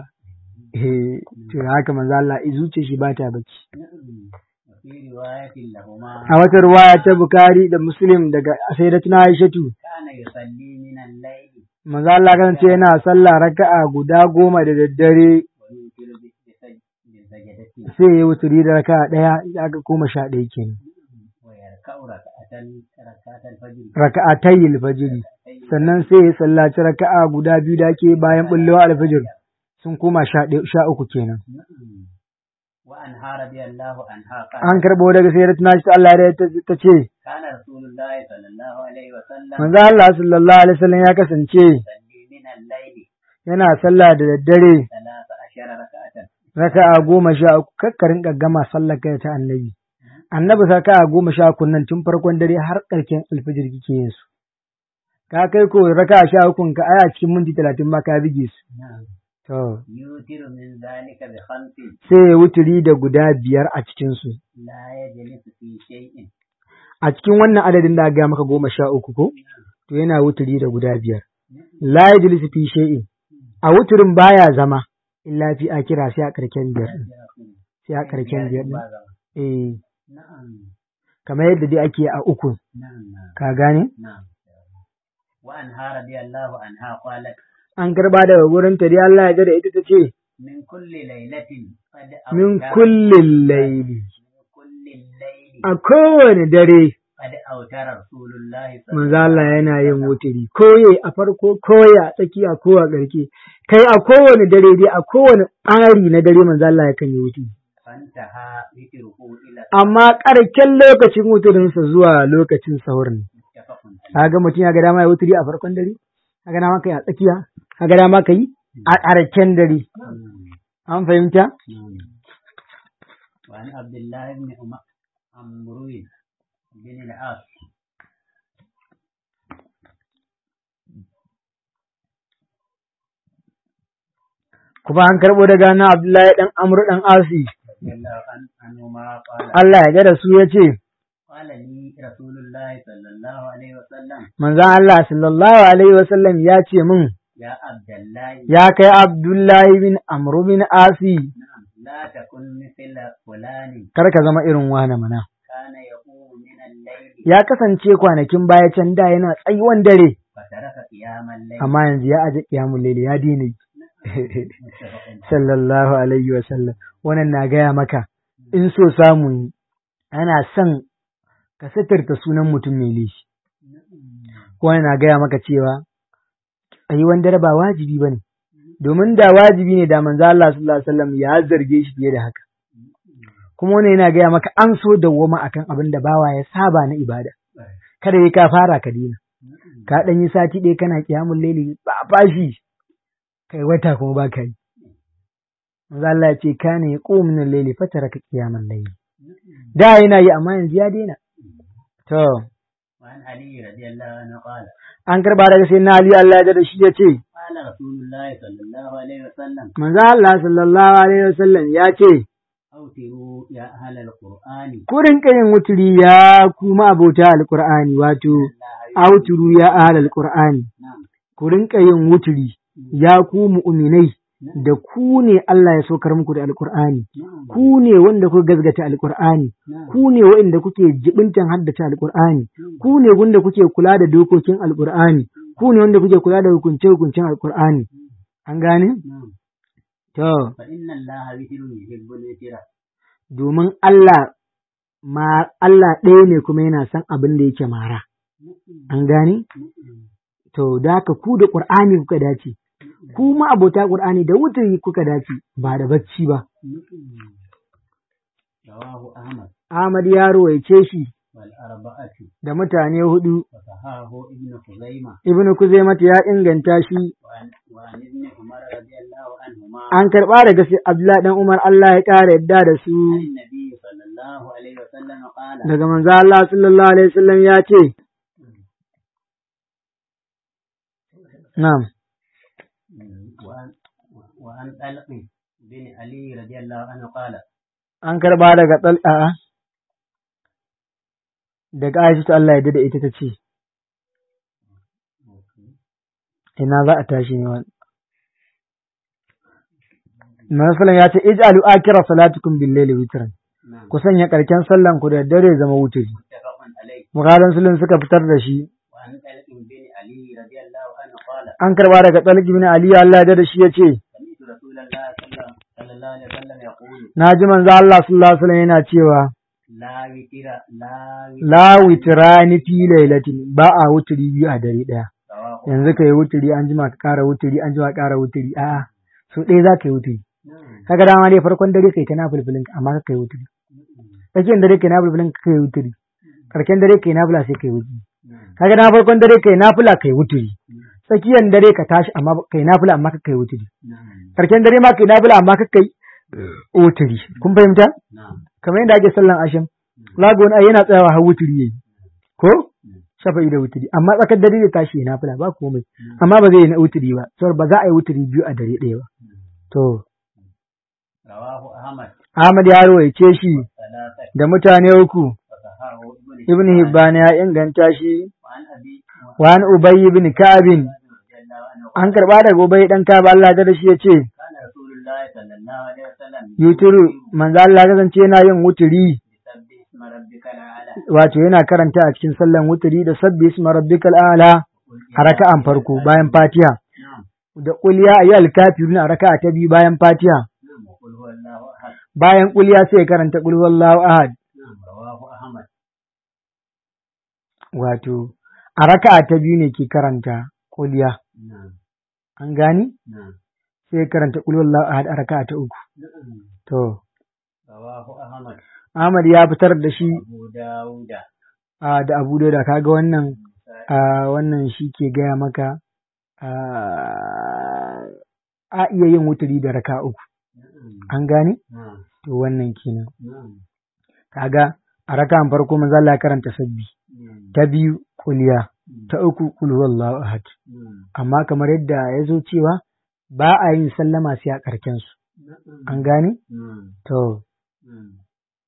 eh to haka manzo Allah i zuciyar shi ba ta bacci نعم. وفي رواية لهما a wata ruwaya ta Bukhari da Muslim daga Sayyidatuna Aishatu كان يصلي من الليل manzo Allah kan ce yana sallah raka'a guda goma da daddare ويوتر بسج- بالسجدة sai ya wuturi da raka'a ɗaya aka koma sha ɗaya kenan ويركع ركعة ركعة الفجر raka'atayil fajiri sannan sai ya sallaci raka'a guda biyu da ake bayan bullewa alfajir sun koma sha ɗaya- sha uku kenan نعم. وعنها رضي الله عنها قال an karɓo daga sayyidatuna Aisha Allah ya ta ta ce كان رسول الله صلى الله عليه وسلم manzo Allah sallallahu alaihi wasallam ya kasance يصلي من الليل yana sallah da daddare ثلاث عشر ركعة raka'a goma sha uku kakkarin gaggama sallar kai ta annabi annabi raka'a goma sha uku nan tun farkon dare har ƙarshen alfajir kike yin su ka kai ko raka'a sha uku ka aya cikin minti talatin ma ka bige su نعم to يوتر من ذلك بخمس sai ya wuturi da guda biyar a cikin su لا يجلس في شيء a cikin wannan adadin da aka gaya maka goma sha uku ko to yana wuturi da guda biyar la yajlisu fi shay'in a wuturin baya zama illa fi akira sai a karken biyar din sai a karken biyar din eh نعم kamar yadda dai ake a uku نعم نعم ka gane نعم وعنها رضي الله عنها قالت an karba daga gurin ta dai Allah ya da ita ta ce من كل ليلة قد min أوتر kullin laili من كل الليل a kowane dare قد أوتر رسول الله صلى manzo Allah yana yin wuturi koye a farko koye a tsakiya ko a ƙarshe kai a kowane dare dai a kowane ɓari na dare manzo Allah yakan yi wuturi فانتهى ذكره إلى amma ƙarken lokacin wuturinsa zuwa lokacin sahur ne متفق عليه kaga mutum ya ga dama ya wuturi a farkon dare ka ga dama kai a tsakiya ka ga dama kai a ƙarshen dare نعم. an fahimta نعم. وعن عبد الله بن أم- عمرو بن العاص kuma an karɓo daga na Abdullahi dan Amr dan Asi رضي الله عن- عنهما قال Allah ya ga da su yace قال لي رسول الله صلى الله عليه وسلم manzon Allah sallallahu alaihi wasallam ya ce min يا عبد الله ya kai Abdullahi bin Amr bin Asi نعم لا تكن مثل فلان kar ka zama irin wani mana كان يقوم من الليل ya kasance kwanakin baya can da yana tsayuwan dare فترك قيام الليل amma yanzu ya aje kiyamul layli ya dina yi. متفق عليه. sallallahu alaihi wasallam wannan na gaya maka in so samu ne ana son ka sitirta sunan mutum mai laifi ko yana gaya maka cewa tsayuwan dare ba wajibi ba ne domin da wajibi ne da manzo Allah sallallahu alaihi wasallam ya zarge shi fiye da haka kuma wannan yana gaya maka an so dawwama akan abin da bawa ya saba na ibada kada yi ka fara ka dina ka dan yi sati ɗaya kana kiyamun laili ba fashi kai wata kuma ba ka yi manzo Allah ya ce kana yaqumu min al-layli fataraka qiyamal layli da yana yi amma yanzu ya daina to وعن علي رضي الله عنه قال an karba daga sai na Ali Allah ya da shi ya ce قال رسول الله صلى الله عليه وسلم manzo Allah sallallahu alaihi wasallam ya ce أوتروا يا أهل القرآن ku rinka yin wuturi ya kuma abota alqur'ani wato auturu ya ahlal qur'ani نعم ku rinka yin wuturi ya ku mu'minai da ku ne Allah ya saukar muku da alqur'ani نعم ku ne wanda kuka gazgata alqur'ani نعم ku ne waɗanda kuke jibintan haddace alqur'ani ku ne wanda kuke kula da dokokin alqur'ani ku ne wanda kuke kula da hukunce hukuncen alqur'ani an gane نعم to فإن الله وتر يحب الوتر domin Allah ma Allah ɗaya ne kuma yana son abin da yake mara an gane to da haka ku da qur'ani kuka dace ku ma abota qur'ani da wuturi kuka dace ba da bacci ba رواه أحمد Ahmad ya ruwaice shi والأربعة da mutane hudu وصححه ابن خزيمة Ibn Kuzaimah ya inganta shi وعن, وعن ابن عمر رضي الله عنهما an karɓa daga sai Abdullah dan Umar Allah ya ƙara yadda da su عن النبي صلى الله عليه وسلم قال daga manzo Allah sallallahu alaihi wasallam ya ce na'am وعن وعن طلق بن علي رضي الله عنه قال an karɓa daga tal'a daga Aisha Allah ya da ita ta ce ina za a tashi ne wani Masalan ya ce ij'alu akira salatukum bil layli witran نعم ku sanya karken sallan ku da dare zama wuturi متفق عليه Bukharin Muslim suka fitar da shi وعن طلق بن علي رضي الله عنه قال an karba daga Talib bin Ali Allah ya da shi yace سمعت رسول الله صلى صلى الله عليه وسلم يقول na ji manzo Allah sallallahu alaihi wasallam yana cewa لا وتر لا وتر la witrani fi lailatin ba a wuturi biyu a dare daya رواه yanzu kai wuturi an jima ka kara wuturi an jima ka kara wuturi a'a so ɗaya za ka yi wuturi نعم kaga dama dai farkon dare kai ta nafilfilin ka amma ka kai wuturi tsakiyar dare kai nafilfilin ka kai wuturi karken dare kai nafila sai kai wuturi نعم kaga na farkon dare kai nafila kai wuturi tsakiyar dare ka tashi amma kai nafila amma ka kai wuturi نعم karken dare ma kai nafila amma ka kai wuturi kun fahimta نعم kamar yadda ake sallan asham lago wani ai yana tsayawa har wuturi yayi ko shafa'i da wuturi amma tsakar dare da tashi ya nafila ba komai amma ba zai yi na wuturi ba saboda ba za a yi wuturi biyu a dare ɗaya ba to رواه أحمد Ahmad ya rawaice shi ثلاثة da mutane uku وصححه ابن Ibn Hibban ya inganta shi وعن أبي wa an Ubay ibn Ka'b رضي الله عنه an karba daga Ubay dan Ka'b Allah da shi yace كان رسول الله صلى الله عليه وسلم yuturu manzo Allah ya kasance yana yin wuturi بسبح اسم ربك الأعلى wato yana karanta a cikin sallan wuturi da sabbi isma rabbikal a'la a raka'an farko bayan Fatiha نعم da qul ya ayyuhal kafirun a raka'a ta biyu bayan Fatiha نعم وقل هو الله أحد bayan qul ya sai ya karanta qul huwallahu ahad نعم رواه أحمد wato a raka'a ta biyu ne ke karanta qul ya نعم an gani نعم sai ya karanta qul huwallahu ahad a raka'a ta uku نعم to رواه أحمد Ahmad ya fitar da shi أبو داود a da Abu Dauda kaga wannan a wannan shi ke gaya maka a a iya yin wuturi da raka uku نعم an gane نعم to wannan kenan نعم kaga a raka'an farko manzo Allah ya karanta sabbi نعم ta biyu kuliya ta uku kul huwallahu ahad نعم amma kamar yadda ya zo cewa ba a yin sallama sai a karken su نعم an gane نعم to نعم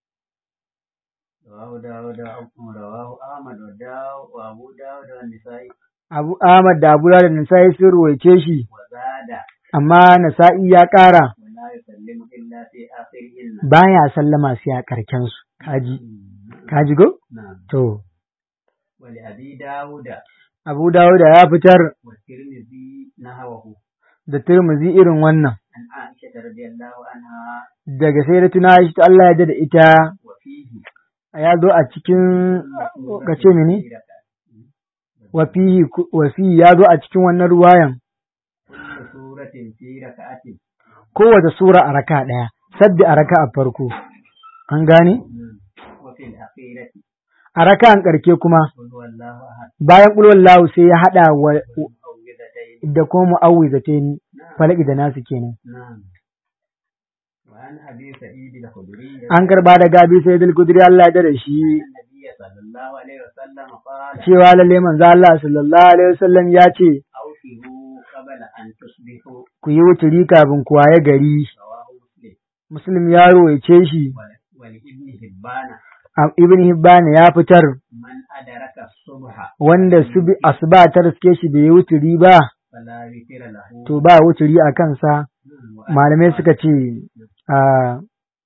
رواه داود رواه أحمد وداو وأبو داود والنسائي Abu Ahmad da Abu Dawud da Nasa'i sun ruwaice shi وزاد amma Nasa'i ya ƙara ولا يسلم إلا في آخرهن baya sallama sai a karken su kaji نعم kaji go نعم to ولأبي داود Abu Dawud ya fitar والترمذي نحوه da Tirmidhi irin wannan عن عائشة رضي الله عنها daga sayyidatuna Aisha Allah ya da ita وفيه ya zo a cikin ka ce mene wa fihi wa fihi ya zo a cikin wannan ruwayan kullu suratin fi raka'atin kowace sura a raka ɗaya sabbi a raka a farko an gane wa fil akhirati a raka'an ƙarke kuma qul huwallahu ahad bayan ƙulwallahu sai ya haɗa wa mu'awwidhatayn da kuma mu'awwizatayn falaki da nasu kenan na'am wa an abi sa'id al-khudri an karba da gabi sai dal kudri Allah ya da shi النبي صلى الله عليه وسلم قال cewa lalle manzo Allah sallallahu alaihi wasallam ya ce أوفروا قبل أن تصبحوا ku yi wuturi kafin ku waye gari رواه مسلم muslim ya rawaice shi ول- ولابن هبان a- ibn hibban ya fitar من أدرك الصبح wanda su bi asuba ta riske shi bai yi wuturi ba فلا وتر له to ba wuturi a kansa وأن malamai suka ce a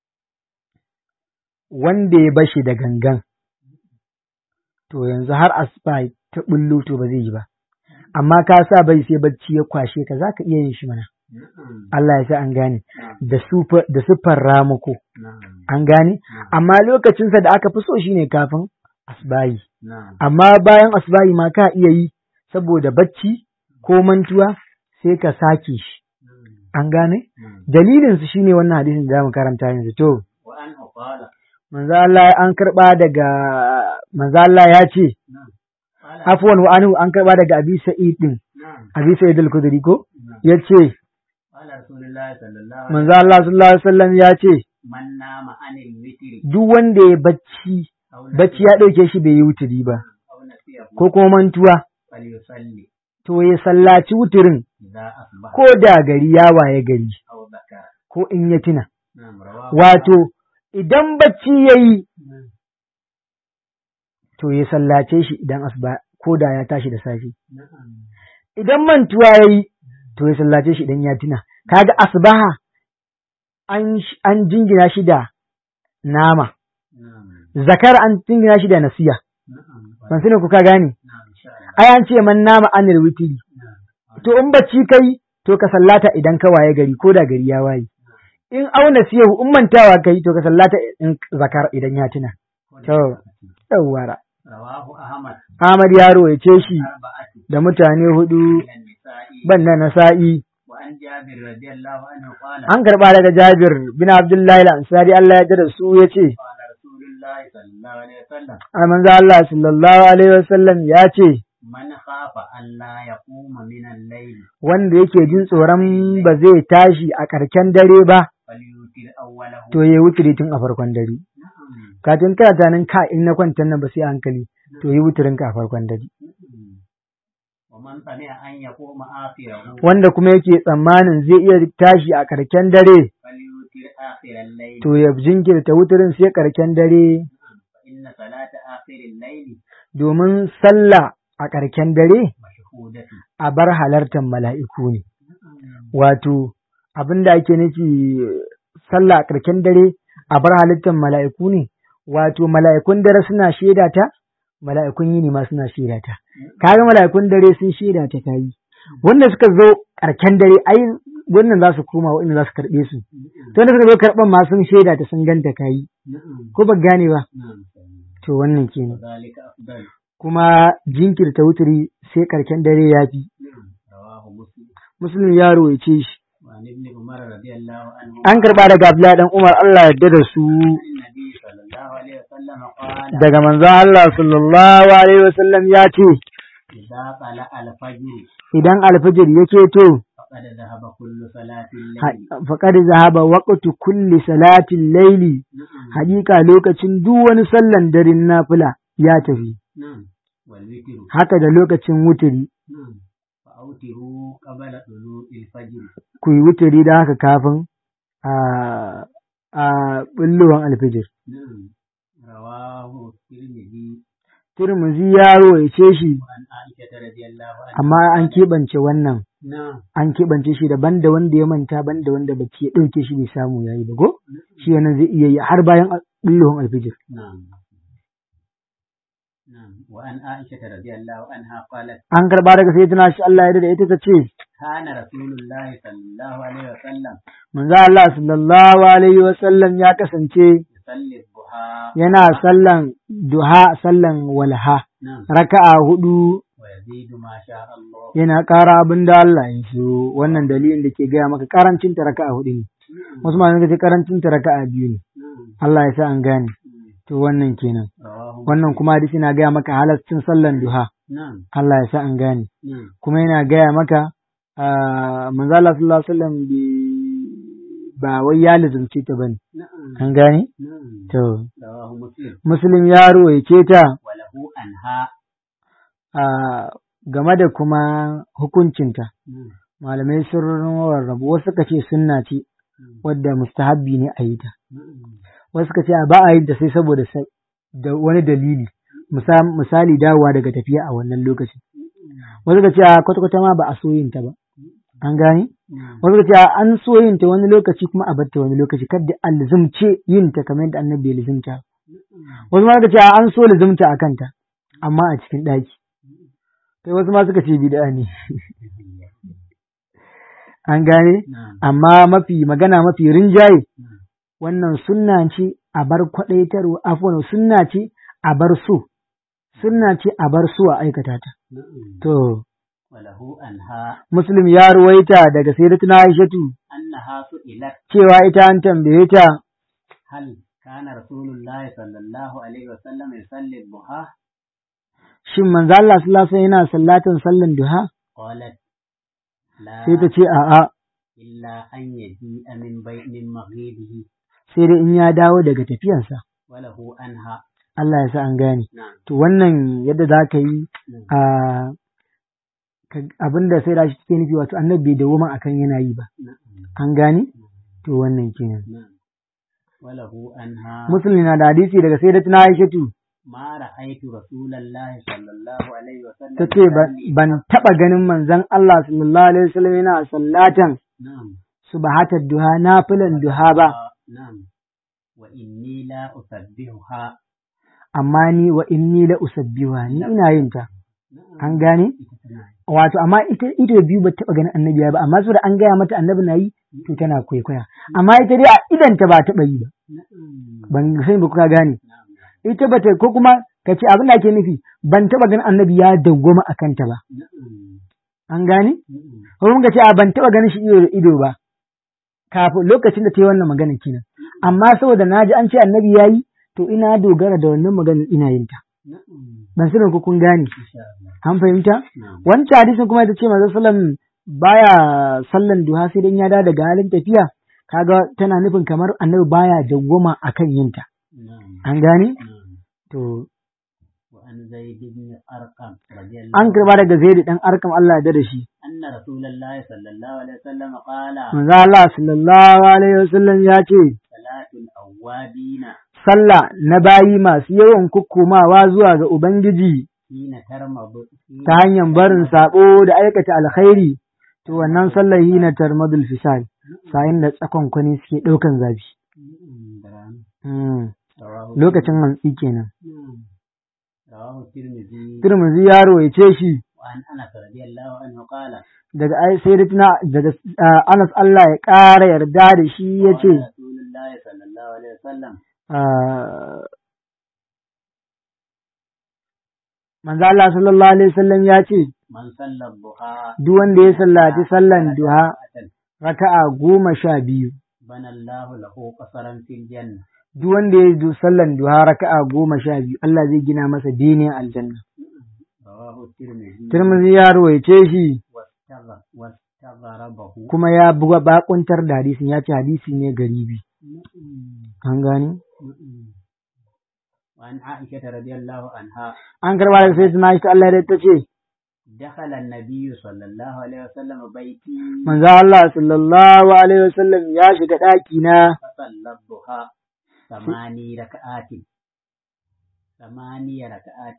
wanda ya bashi da gangan to yanzu har asuba ta bullo to ba zai yi ba amma ka sa bai sai bacci ya kwashe ka zaka iya yin shi mana نعم Allah ya sa an gane نعم da sufa- da siffar ramuko نعم an gane amma lokacinsa da aka fi so shine kafin asbayi نعم amma bayan asbayi ma ka iya yi saboda bacci ko mantuwa sai ka sake shi an gane نعم dalilin su shine wannan hadisin da zamu karanta yanzu to وأنه قال manzo Allah an karba daga manzo Allah ya ce نعم قال afwan wa anhu an karba daga Abi Sa'id din نعم Abi Sa'id al-Khudri ko نعم yace قال رسول الله صلى الله عليه manzo Allah sallallahu alaihi wasallam ya ce وسلم من نام عن الوتر duk wanda ya bacci أو bacci ya ɗauke shi bai yi wuturi ba أو نسيه ko kuma mantuwa فليصلي to ya sallaci wuturin إذا أصبح ko da gari ya waye gari أو ذكر ko in ya tuna نعم رواه wato idan bacci ya yi نعم to ya sallace shi idan asuba ko da ya tashi da safe نعم idan mantuwa ya yi to ya sallace shi idan ya tuna kaga asbaha an sh- an jingina shi da nama نعم zakar an jingina shi da nasiya نعم ban sani ku ka gane نعم إن شاء الله ai an ce man nama anil witri نعم to in bacci kai to ka sallata idan ka waye gari ko da gari ya waye in auna siyahu in mantawa kai to ka sallata in zakar idan ya tuna to yawwara رواه أحمد Ahmad yaro ya ce shi أربعة da mutane hudu من النساء banda nasa'i وعن جابر رضي الله عنه قال an karba daga Jabir bin Abdullahi al-Ansari Allah ya da su ya ce قال رسول الله صلى الله عليه وسلم a manzo Allah sallallahu alaihi wasallam ya ce من خاف أن لا يقوم من الليل wanda yake jin tsoron ba zai tashi a karken dare ba فليوتر أوله to ya wuturi tun a farkon dare نعم kafin kana tunanin ka in na kwantan nan ba sai a hankali to yi wuturin ka a farkon dare نعم. ومن طمع أن يقوم آخره wanda kuma yake tsammanin zai iya tashi a karken dare فليوتر آخر الليل to ya jinkirta wuturin sai karken dare فإن صلاة آخر الليل domin sallah a karken dare مشهودة a bar halartar mala'iku ne نعم wato abin da ake nufi sallah a karken dare a bar halittar mala'iku ne wato mala'ikun dare suna shaida ta mala'ikun yini ma suna shaida ta kaga mala'ikun dare sun shaida ta tayi wanda suka zo karken dare ai wannan za su koma wanda za su karɓe su to wanda suka zo karɓan ma sun shaida ta sun ganta kayi نعم ko ba gane ba نعم to wannan kenan وذلك أفضل kuma jinkirta wuturi sai karken dare ya fi نعم رواه مسلم muslim ya rawaice shi وعن ابن عمر رضي الله عنه an karɓa daga Abdullahi dan Umar Allah yarda da su عن النبي صلى الله عليه وسلم قال daga manzon Allah sallallahu alaihi wasallam ya ce إذا طلع الفجر idan alfijir yake to فقد ذهب كل صلاة الليل faqad zahaba waqtu kulli salatin layli نعم hakika lokacin duk wani sallan daren nafila ya tafi نعم والوتر haka da lokacin wuturi نعم فأوتروا قبل طلوع الفجر ku yi wuturi da haka kafin a a bulluwan alfijir نعم رواه الترمذي Turmuzi yaro ya ce shi وعن عائشة رضي الله عنها amma an keɓance wannan نعم an keɓance shi daban da wanda ya manta ban da wanda bacci ya ɗauke shi bai samu ya yi ba go shi wannan zai iya yi har bayan bulluwan alfijir نعم نعم وعن عائشة رضي الله عنها قالت an karba daga sai tana shi Allah ya da ita ta ce كان رسول الله صلى الله عليه وسلم manzo Allah sallallahu alaihi wa sallam ya kasance يصلي الضحى yana sallan duha sallan walha نعم raka'a hudu ويزيد ما شاء الله yana ƙara abin da Allah ya so wannan dalilin da ke gaya maka karancin ta raka'a hudu ne wasu ma ce karancin ta raka'a biyu ne نعم Allah ya sa an gane to wannan kenan رواه wannan kuma hadisi na gaya maka halaccin sallan duha نعم Allah ya sa an gane نعم kuma yana gaya maka ah, manzo Allah sallallahu alaihi wasallam bai- ba wai ya lazumce ta bane نعم an gane نعم to رواه مسلم muslim ya ruwaice ta وله أنها ah, game da kuma hukuncinta نعم malamai sun rarrabu wasu suka ce sunna ce wadda mustahabbi ne a yi ta نعم wasu suka ce a ba a yi ta sai saboda sa- da wani dalili Musa- misali dawowa daga tafiya a wannan lokacin wasu suka ce a kwata-kwata ma ba a so yin ta ba an gane نعم wasu suka ce a an so yin ta wani lokaci kuma a batta wani lokaci kadda an lizumce yin ta kamar yadda annabi ya lizumta wasu ma suka ce a an so lizumta a kanta amma a cikin ɗaki kai wasu ma suka ce bid'a ne an gane نعم amma mafi magana mafi rinjaye نعم wannan sunna ce a bar kwaɗaitarwa afwan sunna ce a bar so sunna ce a bar so a aikata ta نعم to وله أنها muslim ya ruwaita daga sayyidatuna aishatu أنها سئلت cewa ita an tambaye ta هل كان رسول الله صلى الله عليه وسلم يصلي الضحى shin manzo Allah sallallahu alaihi wasallam yana sallatan sallan duha قالت لا sai ta ce a'a إلا أن يجيء من بيت من مغيبه sai dai in ya dawo daga tafiyansa وله أنها Allah ya sa an gane نعم to wannan yadda za ka yi نعم a abin da sai da shi take nufi wato annabi bai dawo akan yana yi ba نعم an gane to wannan kenan نعم وله أنها muslim na da hadisi daga sayyidatuna aishatu ما رأيت رسول الله صلى الله عليه وسلم ta ce ban taɓa ganin manzon Allah sallallahu alaihi wasallam yana sallatan نعم subahatar duha nafilan duha ba نعم وإني لا أسبحها amma ni wa inni la usabbiha ni ina yin ta نعم an gane نعم wato amma ita ido biyu ba taɓa ganin annabi ya ba amma saboda an gaya mata annabi na yi to tana kwaikwaya amma ita dai a idan ta ba taɓa yi ba نعم ban sani ba kuka gane نعم ita ba ta ko kuma ka ce abin da ake nufi ban taɓa ganin annabi ya dawwama a kanta ba نعم an gane نعم ko kuma ka ce a ban taɓa ganin shi ido da ido ba kafin lokacin da ta yi wannan magana kenan amma saboda na ji an ce annabi ya yi to ina dogara da wannan maganar ina yin ta نعم ban sani ko kun gane إن شاء الله an fahimta نعم wancan hadisin kuma ita ce manzo sallam baya sallan duha sai dan ya dawo daga halin tafiya kaga tana nufin kamar annabi baya dawwama akan yin ta نعم an gane نعم to وعن زيد بن أرقم رضي الله an karba daga zaid dan arkam Allah ya da shi أن رسول الله صلى الله عليه وسلم قال manzo Allah sallallahu alaihi wasallam ya ce صلاة الأوابين sallah na bayi masu yawan kukkumawa zuwa ga ubangiji حين ترمض حين ta hanyar barin sabo da aikata alkhairi to wannan sallar yi na tarmadul fisal sayin da tsakon kwani suke ɗaukan zafi نعم، درام. Hmm. رواه lokacin hantsi kenan نعم. رواه الترمذي Turmuzi ya rawaice shi وعن أنس رضي الله عنه قال daga ai sai da tuna daga ah, Anas Allah ya ƙara yarda da shi ya ce قال رسول الله صلى الله عليه وسلم manzo Allah sallallahu alaihi wasallam ya ce من صلى الضحى duk wanda ya sallaci sallan duha ركعة raka'a goma sha biyu بنى الله له قصرا في الجنة duk wanda ya yi sallan duha raka'a goma sha biyu Allah zai gina masa dinin aljanna رواه الترمذي Tirmidhi ya rawaice shi واستغ- واستغربه kuma ya buga bakuntar da hadisin ya ce hadisi ne garibi نعم. an gane نعم. وعن عائشة رضي الله عنها an karba daga sai tuna shi Allah ya ta ce دخل النبي صلى الله عليه وسلم بيتي manzo Allah sallallahu alaihi wasallam ya shiga ɗaki na فصلى الضحى ثماني ركعات ثماني ركعات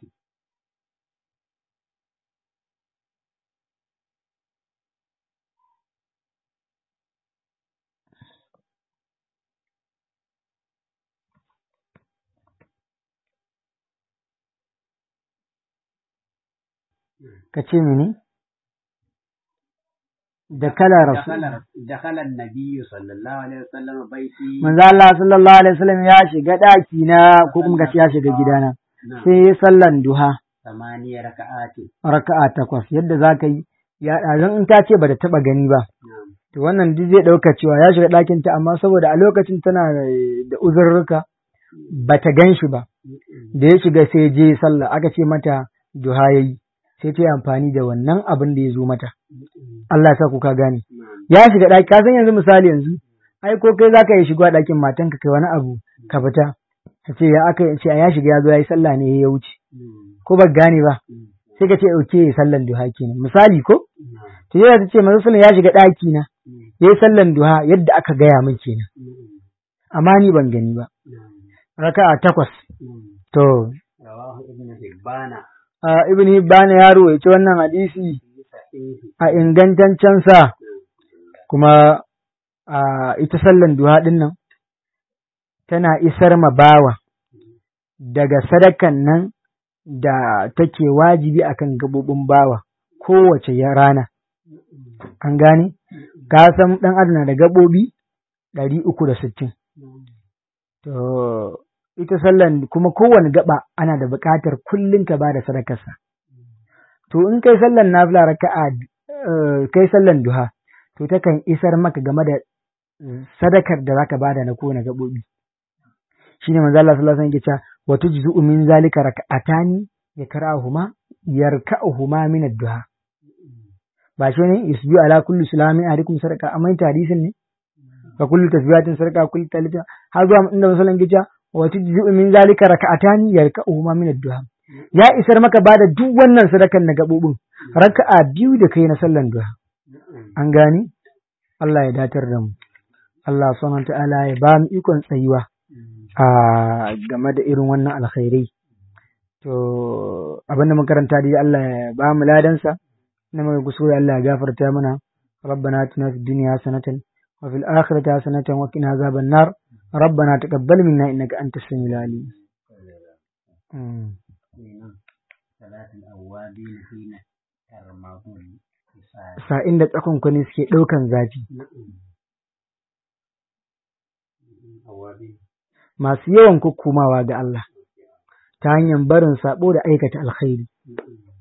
ka ce mini da kala rasul دخل دخل النبي صلى الله عليه وسلم بيتي manzo Allah sallallahu alaihi wasallam ya shiga daki na ko kuma kace ya shiga gidana نعم sai ya sallan duha ثمانية ركعات raka'a takwas yadda zaka yi ya dan in ta ce bata taba gani ba نعم to wannan duk zai dauka cewa ya shiga dakin ta amma saboda a lokacin tana da uzurruka bata gan shi ba da ya shiga sai je sallah aka ce mata duha yayi sai ta yi amfani da wannan abin da ya zo mata Allah ya sa ku ka gane نعم ya shiga ɗaki ka san yanzu misali yanzu ai ko kai zaka yi shiga ɗakin matanka kai wani abu ka fita ka ce ya aka ce ya shiga ya zo ya yi sallah ne ya wuce ko ba gane ba sai ka ce oke sallan duha kenan misali ko to yana ta ce manzo sallan ya shiga ɗaki na ya yi sallan duha yadda aka gaya min kenan amma ni ban gani ba raka'a takwas to رواه ابن حبان a ibn hibban ya rawaita wannan hadisi في صحيح a ingantaccen sa kuma a ita sallan duha din nan tana isar ma bawa daga sadakan nan da take wajibi akan gabobin bawa kowace ya rana an gane ka san dan adam na da gabobi ɗari uku da sittin to ita sallan kuma kowane gaba ana da buƙatar kullum ka ba da sadakarsa to in kai sallan nafila raka'a eh, kai sallan duha to takan isar maka game da sadakar da zaka bada na kowane gabobi shine manzo Allah sallallahu alaihi wasallam yake cewa wa tujzu min zalika raka'atani yakrahuma yarka'uhuma min ad-duha ba shi ne yusbi ala kulli sulami alaikum sadaka amma ita hadisin ne fa kullu tasbihatin sadaka kullu talita har zuwa inda masallan gija wa tujzu min zalika raka'atani yarka'uhuma min ad-duha ya isar maka bada duk wannan sadakan na gabobin raka'a biyu da kai na sallan duha an gani Allah ya datar da mu Allah subhanahu wa ta'ala ya ba mu ikon tsayuwa a game da irin wannan alkhairai to abin da makaranta dai Allah ya ba mu ladansa na mai kusuri Allah ya gafarta mana ربنا اتنا في الدنيا حسنة وفي الآخرة حسنة وقنا عذاب النار ربنا تقبل منا إنك أنت السميع العليم مم. صلاة الأوابين حين ترمضون بساعة sa'in da tsakon kwani suke ɗaukan zafi أوابين masu yawan kukkumawa ga Allah ta hanyar barin sabo da aikata alkhairi